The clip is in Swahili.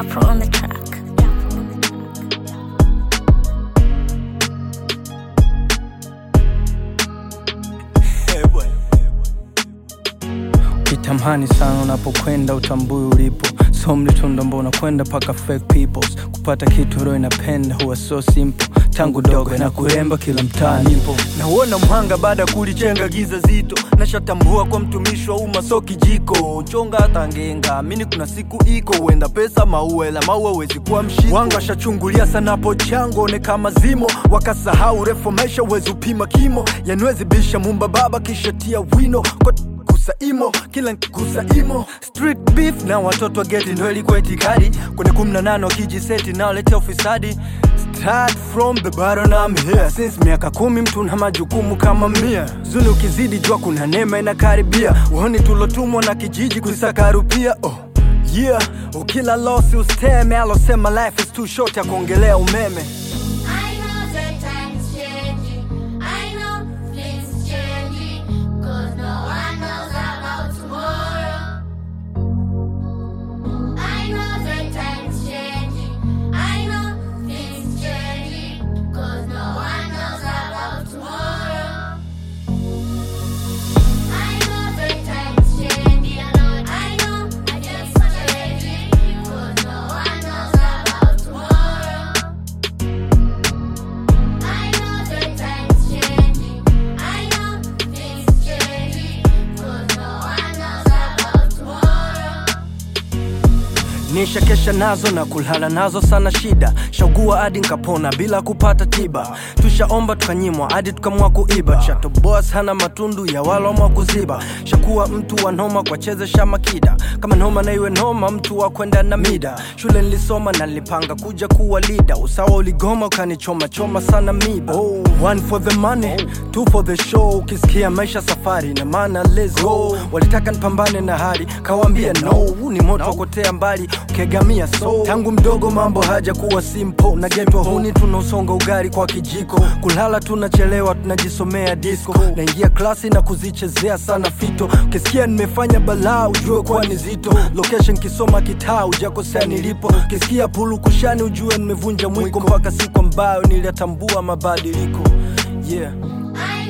Dapper on the track. Kitamani sana unapokwenda utambui ulipo, so mlitunda mbona kwenda paka fake peoples. Kupata kitu roho inapenda huwa so simple, tangu dogo na kuremba kila mtaa nipo. Nauona mwanga baada ya kulichenga giza zito, nashatambua kwa mtumishi wa umma so kijiko chonga hata ngenga, amini kuna siku iko huenda pesa maua, ila maua wezi kuwa mshiko. Wanga washachungulia sana po chango one kama zimo, wakasahau reformation wezi upima kimo, yanwezi bisha mumba baba kisha tia wino kwa kusa imo kila nkikusa imo street beef na watoto wa geti ndo ilikuwa itikadi kwenye kumi na nane wakijiseti naoletea ufisadi Start from the bottom I'm here since miaka kumi mtu na majukumu kama mia zuni ukizidi jua kuna neema inakaribia uoni tulotumwa na kijiji kusakarupia oh. Yeah, ukila losi usteme alosema life is too short ya kuongelea umeme I know that time's changing. I know things changing. Cause no one knows about tomorrow. I know that time's changing. I know things changing. Cause no one knows about tomorrow. I know that time's changing. I know, I know, I just changing. Cause no one knows about tomorrow. I know that time's changing. I know things changing. Cause no one knows about tomorrow. nishakesha nazo na kulala nazo sana shida shagua hadi nkapona bila kupata tiba tushaomba tukanyimwa hadi tukamwa kuiba shatoboa sana matundu ya walomwa kuziba shakuwa mtu wa noma kwa chezesha makida kama noma na iwe noma mtu wa kwenda na mida shule nilisoma na nilipanga kuja kuwa lida usawa uligoma ukanichoma choma sana miba oh, one for the money two for the show ukisikia maisha safari na maana let's go walitaka nipambane na hali kawambia no huu ni moto wa kutea mbali ukegamia so tangu mdogo mambo haja kuwa simple na getwa huni tunausonga ugari kwa kijiko kulala tunachelewa tunajisomea disco naingia klasi na kuzichezea sana fito ukisikia nimefanya balaa ujue kuwa ni zito location kisoma kitaa ujakosea nilipo kisikia pulu kushani ujue nimevunja mwiko mpaka siku ambayo niliyatambua mabadiliko yeah I